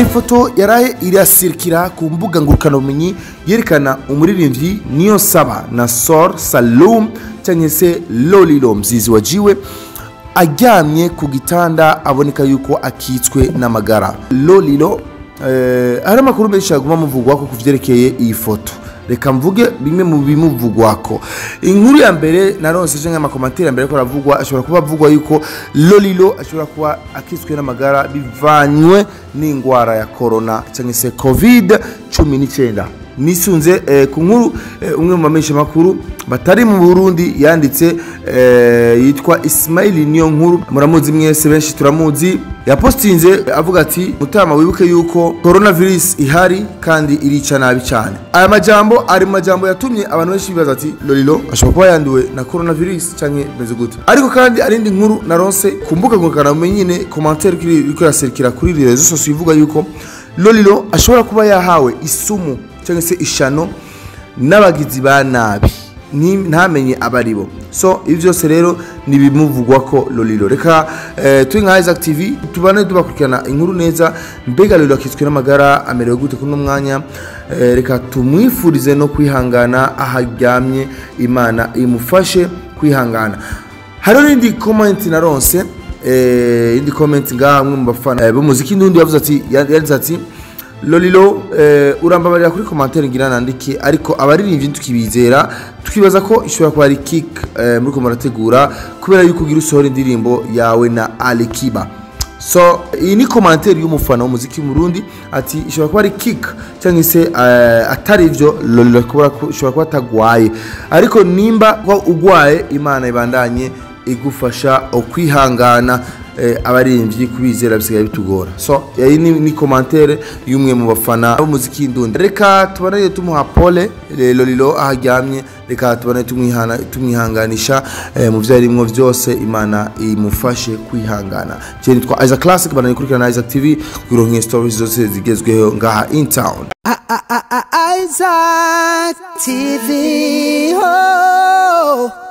hari ifoto yaraye irasirikira ku mbuga ngurukanabumenyi yerekana umuririmbyi niyo saba na sor salum cyangwa se lolilo mzizi wajiwe aryamye ku gitanda aboneka yuko akitswe n'amagara lolilo eh, hari amakuru menshi yaguma muvugwako ku vyerekeye iyi foto reka mvuge bimwe mu bimuvugwako inkuru ya mbere naronse je nk'amakomantere ya mbere ko aravugwa ashobora kuba avugwa yuko lolilo ashobora kuba akitswe n'amagara bivanywe n'ingwara ya corona cyangwa se covid cumi n'icyenda nisunze eh, ku nkuru eh, umwe mu bamenyesha makuru batari mu burundi yanditse eh, yitwa ismaili niyo nkuru muramuzi mwese benshi turamuzi yapostinze avuga ati mutama wibuke yuko coronavirus ihari kandi irica nabi cyane aya majambo ari mu majambo yatumye abantu benshi bibaza ati lolilo ashobora kuba yanduwe na coronavirus canke bimeze gute ariko kandi arindi nkuru naronse ku mbuga ngurukanabumenyi nyine commentaire iriko iraserukira kuri rezo sosiyo ivuga yuko lolilo ashobora kuba yahawe isumu cyangwa se ishano n'abagizi ba nabi Ni- ntamenye abari bo so ibi byose rero ni ibimuvugwa ko lolilo reka eh, turi nka isaac tv tubane tubakurikirana inkuru neza mbega lolilo akitswe n'amagara amerewe gute kuri uno mwanya eh, reka tumwifurize no kwihangana aho aryamye imana imufashe kwihangana hariho n'indi komenti naronse eh, indi komenti ngaha amwe mu bafana eh, b'umuziki n'undi yavuze ati yanditse ati lolilo eh, urambabarira kuri komantere ngira nandike ariko abaririmbyi tukibizera tukibaza ko ishobora kuba ari kick eh, muri ko murategura kubera yuko ugira usohora indirimbo yawe na alikiba so iyi ni komantere y'umufana w'umuziki mu Burundi ati ishobora kuba ari kick cyangwa se eh, atari ivyo lolilo kuba ishobora kuba atagwaye ariko nimba ko ugwaye imana ibandanye igufasha ukwihangana eh, abaririmbyi kubizera bisigaye bitugora so iyi ni, ni komantere y'umwe mu bafana b'umuziki ndundi reka tubanaye tumuha pole eh, lolilo aho aryamye reka tubanaye tumwihana- tumwihanganisha eh, mu vyo arimwo vyose imana imufashe kwihangana je nitwa Isaac Classic banaye kurikirana Isaac TV kugironka stories zose zigezweho ngaha in town Isaac TV. Oh.